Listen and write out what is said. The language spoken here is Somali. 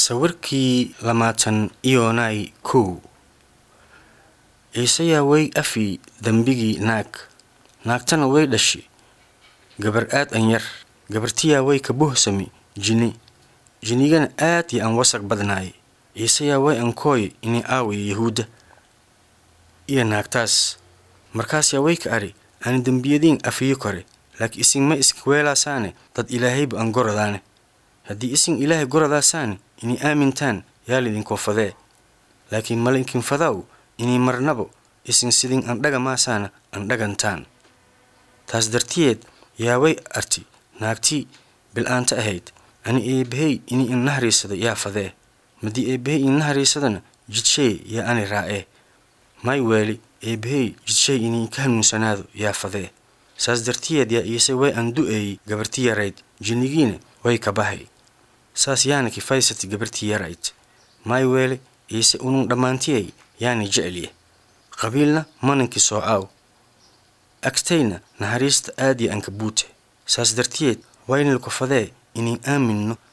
Sawirkii lamaatan iyoonay kow Ciise way afii dambigii naag naagtana way dhashay gabar aad an yar gabartiyaa way ka buuxsami jini jinigana aad iyo an wasaq badnaay ciiseyaa way ankooy inay aawiyo yahuudda iyo naagtaas markaas yaa way ka ari ani dembiyadiin afiyo kore laakiin isin ma iskaweelaasaane dad ilaahayba an goradaane haddii isin ilaahay goradaasaane inay aamintaan yaa lidinkoo fadee laakiin malinkin fadaw inay marnabo isin sidin andhaga maasaana andhagantaan taas dartiyeed yaa way arti naagtii bil'aanta ahayd ani eebbahey inay innahariisado yaa fadee madii eebbahey innahariisadana jidshay yaa ani raa'ee may weeli eebbahey jidshay inay ka hanuunsanaado yaa fadee saas dartiyeed yaa iise way an du'eeyey gabarti yarayd jinnigiina way ka bahay saas yaana kifaysati gabartii yarayd may weele iise unun dhammaantiyay yaani jecelye qabiilna manankii soo aaw agtayna naxariista aad iyo anka buute saas dartiyeed waynilku fadee inay aaminno